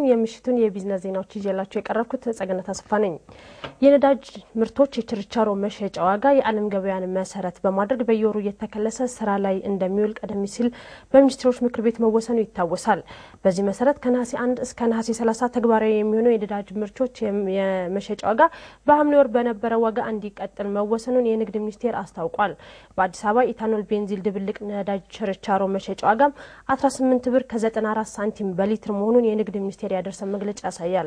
የምሽቱን የቢዝነስ ዜናዎች ይዤላችሁ የቀረብኩት ጸገነት አስፋ ነኝ። የነዳጅ ምርቶች የችርቻሮ መሸጫ ዋጋ የዓለም ገበያን መሰረት በማድረግ በየወሩ እየተከለሰ ስራ ላይ እንደሚውል ቀደም ሲል በሚኒስትሮች ምክር ቤት መወሰኑ ይታወሳል። በዚህ መሰረት ከነሐሴ 1 እስከ ነሐሴ 30 ተግባራዊ የሚሆነው የነዳጅ ምርቶች የመሸጫ ዋጋ በሐምሌ ወር በነበረ ዋጋ እንዲቀጥል መወሰኑን የንግድ ሚኒስቴር አስታውቋል። በአዲስ አበባ ኢታኖል ቤንዚል ድብልቅ ነዳጅ ችርቻሮ መሸጫ ዋጋም 18 ብር ከ94 ሳንቲም በሊትር መሆኑን የንግድ ሚኒስቴር ያደረሰን መግለጫ ያሳያል።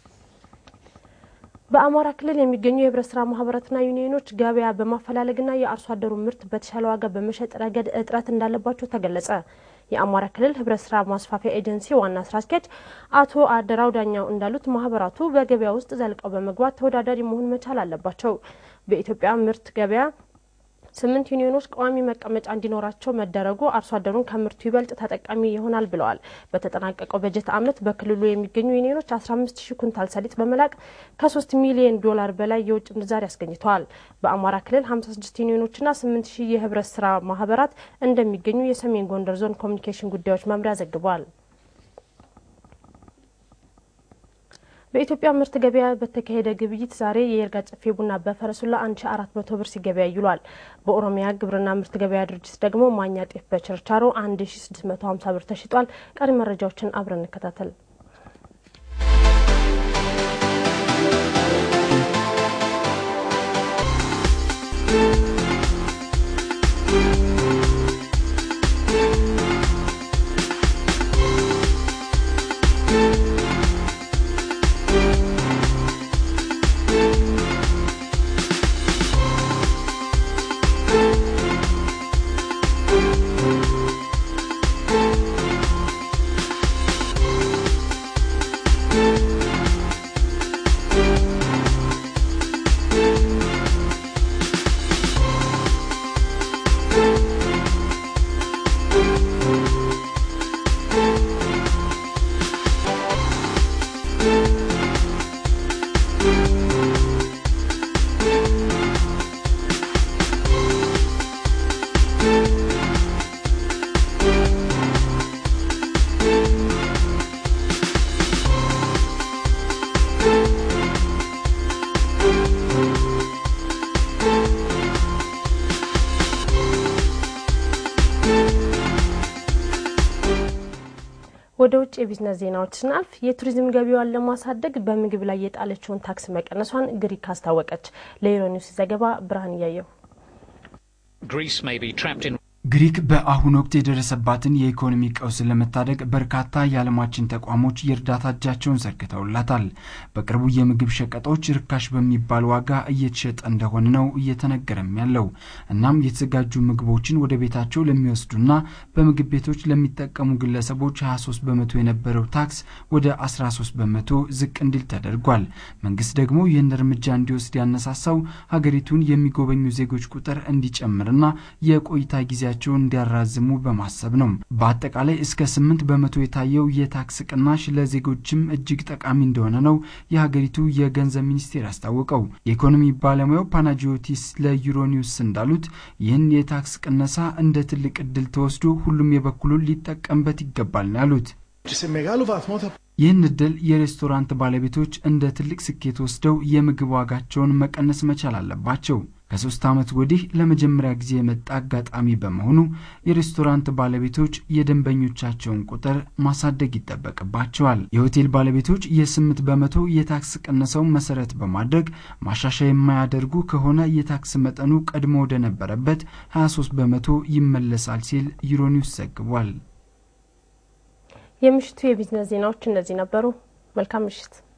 በአማራ ክልል የሚገኙ የህብረት ስራ ማህበራትና ዩኒዮኖች ገበያ በማፈላለግና የአርሶ አደሩ ምርት በተሻለ ዋጋ በመሸጥ ረገድ እጥረት እንዳለባቸው ተገለጸ። የአማራ ክልል ህብረት ስራ ማስፋፊያ ኤጀንሲ ዋና ስራ አስኪያጅ አቶ አደራው ዳኛው እንዳሉት ማህበራቱ በገበያ ውስጥ ዘልቀው በመግባት ተወዳዳሪ መሆን መቻል አለባቸው። በኢትዮጵያ ምርት ገበያ ስምንት ዩኒዮኖች ቋሚ መቀመጫ እንዲኖራቸው መደረጉ አርሶ አደሩን ከምርቱ ይበልጥ ተጠቃሚ ይሆናል ብለዋል። በተጠናቀቀው በጀት ዓመት በክልሉ የሚገኙ ዩኒዮኖች 15 ሺህ ኩንታል ሰሊጥ በመላክ ከ3 ሚሊዮን ዶላር በላይ የውጭ ምንዛሪ አስገኝተዋል። በአማራ ክልል 56 ዩኒዮኖችና 8 ሺህ የህብረት ስራ ማህበራት እንደሚገኙ የሰሜን ጎንደር ዞን ኮሚኒኬሽን ጉዳዮች መምሪያ ዘግቧል። በኢትዮጵያ ምርት ገበያ በተካሄደ ግብይት ዛሬ የይርጋ ጨፌ ቡና በፈረሱላ 1400 ብር ሲገበያ ይሏል። በኦሮሚያ ግብርና ምርት ገበያ ድርጅት ደግሞ ማኛ ጤፍ በችርቻሮ 1650 ብር ተሽጧል። ቀሪ መረጃዎችን አብረን እንከታተል። ወደ ውጭ የቢዝነስ ዜናዎች ስናልፍ የቱሪዝም ገቢዋን ለማሳደግ በምግብ ላይ የጣለችውን ታክስ መቀነሷን ግሪክ አስታወቀች። ለዩሮኒውስ ዘገባ ብርሃን እያየው ግሪክ በአሁኑ ወቅት የደረሰባትን የኢኮኖሚ ቀውስ ለመታደግ በርካታ የዓለማችን ተቋሞች የእርዳታ እጃቸውን ዘርግተውላታል። በቅርቡ የምግብ ሸቀጦች ርካሽ በሚባል ዋጋ እየተሸጠ እንደሆነ ነው እየተነገረም ያለው። እናም የተዘጋጁ ምግቦችን ወደ ቤታቸው ለሚወስዱና በምግብ ቤቶች ለሚጠቀሙ ግለሰቦች 23 በመቶ የነበረው ታክስ ወደ 13 በመቶ ዝቅ እንዲል ተደርጓል። መንግስት ደግሞ ይህን እርምጃ እንዲወስድ ያነሳሳው ሀገሪቱን የሚጎበኙ ዜጎች ቁጥር እንዲጨምርና የቆይታ ጊዜ ጊዜያቸውን እንዲያራዝሙ በማሰብ ነው። በአጠቃላይ እስከ ስምንት በመቶ የታየው የታክስ ቅናሽ ለዜጎችም እጅግ ጠቃሚ እንደሆነ ነው የሀገሪቱ የገንዘብ ሚኒስቴር ያስታወቀው። የኢኮኖሚ ባለሙያው ፓናጂዮቲስ ለዩሮኒውስ እንዳሉት ይህን የታክስ ቅነሳ እንደ ትልቅ እድል ተወስዶ ሁሉም የበኩሉን ሊጠቀምበት ይገባል ነው ያሉት። ይህን እድል የሬስቶራንት ባለቤቶች እንደ ትልቅ ስኬት ወስደው የምግብ ዋጋቸውን መቀነስ መቻል አለባቸው። ከሶስት ዓመት ወዲህ ለመጀመሪያ ጊዜ የመጣ አጋጣሚ በመሆኑ የሬስቶራንት ባለቤቶች የደንበኞቻቸውን ቁጥር ማሳደግ ይጠበቅባቸዋል። የሆቴል ባለቤቶች የስምንት በመቶ የታክስ ቅነሰው መሰረት በማድረግ ማሻሻያ የማያደርጉ ከሆነ የታክስ መጠኑ ቀድሞ ወደ ነበረበት 23 በመቶ ይመለሳል ሲል ዩሮኒውስ ዘግቧል። የምሽቱ የቢዝነስ ዜናዎች እነዚህ ነበሩ። መልካም ምሽት።